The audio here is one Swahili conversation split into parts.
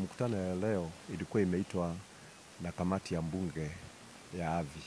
mikutano ya leo ilikuwa imeitwa na kamati ya mbunge ya ardhi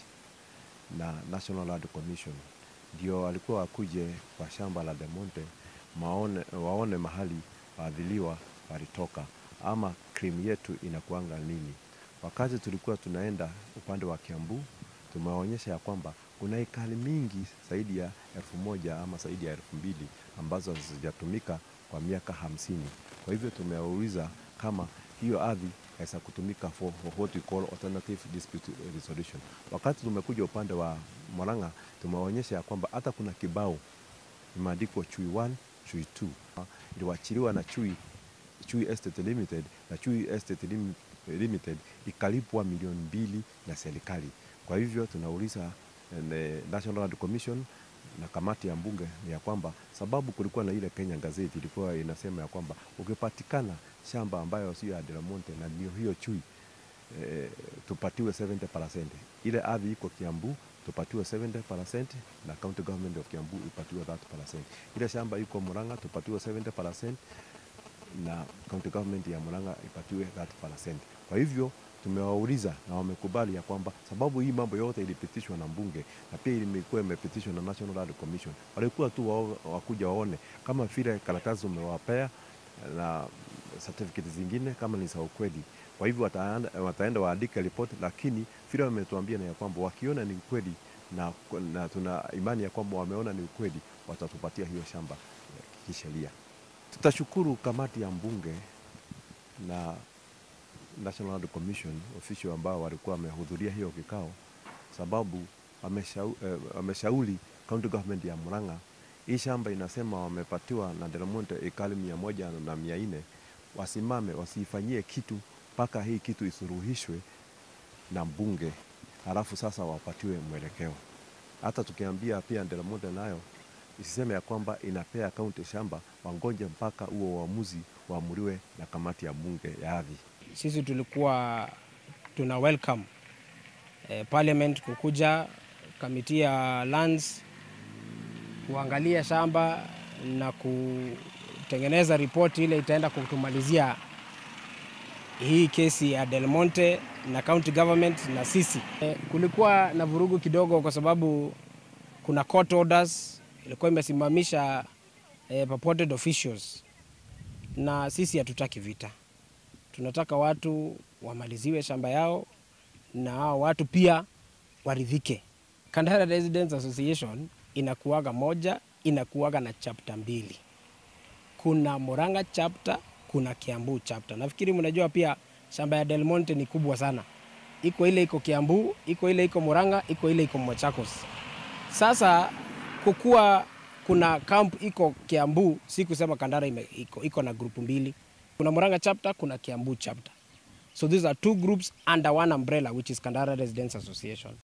na National Land Commission, ndio walikuwa wakuje kwa shamba la Del Monte maone, waone mahali waadhiliwa walitoka ama krimu yetu inakuanga nini. Wakati tulikuwa tunaenda upande wa Kiambu, tumeonyesha ya kwamba kuna ekari mingi zaidi ya elfu moja ama zaidi ya elfu mbili ambazo hazijatumika kwa miaka hamsini. Kwa hivyo tumeuliza kama hiyo ardhi inaweza kutumika for, for what we call alternative dispute resolution. Wakati tumekuja upande wa Murang'a, tumeonyesha ya kwamba hata kuna kibao imeandikwa Chui 1, Chui 2 iliwachiliwa na Chui Chui Estate Limited na Chui Estate Lim- Limited ikalipwa milioni mbili na serikali. Kwa hivyo tunauliza eh, National Land Commission na kamati ya mbunge ni ya kwamba sababu kulikuwa na ile Kenya Gazette ilikuwa inasema ya kwamba ukipatikana shamba ambayo sio ya Del Monte na ndio hiyo Chui eh, tupatiwe 70%. Ile ardhi iko Kiambu tupatiwe 70% na county government of Kiambu ipatiwe 30%. Ile shamba iko Murang'a tupatiwe 70% na county government ya Murang'a ipatiwe 30%. Kwa hivyo tumewauliza na wamekubali ya kwamba sababu hii mambo yote ilipitishwa na mbunge na pia imekuwa imepitishwa na National Land Commission, walikuwa tu wao- wakuja waone kama vile karatasi umewapea na certificate zingine kama ni za ukweli. Kwa hivyo wataenda, wataenda waandike ripoti, lakini vile wametuambia na ya kwamba wakiona ni ukweli na, na tuna imani ya kwamba wameona ni ukweli, watatupatia hiyo shamba eh, kisheria. Tutashukuru kamati ya mbunge na National Land Commission official ambao walikuwa wamehudhuria hiyo kikao, sababu wameshau- eh, wameshauri county government ya Murang'a hii shamba inasema wamepatiwa na Del Monte ekari mia moja na mia nne wasimame wasiifanyie kitu mpaka hii kitu isuruhishwe na mbunge, halafu sasa wapatiwe mwelekeo. Hata tukiambia pia Del Monte nayo isiseme ya kwamba inapea kaunti shamba, wangoje mpaka huo uamuzi waamuliwe na kamati ya bunge ya ardhi. Sisi tulikuwa tuna welcome eh, parliament kukuja kamiti ya lands kuangalia shamba na kutengeneza ripoti ile itaenda kutumalizia hii kesi ya Del Monte na county government na sisi. Eh, kulikuwa na vurugu kidogo kwa sababu kuna court orders ilikuwa imesimamisha eh, purported officials, na sisi hatutaki vita tunataka watu wamaliziwe shamba yao na hao watu pia waridhike. Kandara Residents Association inakuaga moja, inakuaga na chapter mbili. Kuna Murang'a chapter, kuna Kiambu chapter. Nafikiri mnajua pia shamba ya Del Monte ni kubwa sana, iko ile iko Kiambu, iko ile iko Murang'a, iko ile iko Machakos. Sasa kukuwa kuna camp iko Kiambu, si kusema Kandara ime, iko, iko na grupu mbili kuna Murang'a chapter, kuna Kiambu chapter. So these are two groups under one umbrella which is Kandara Residents Association.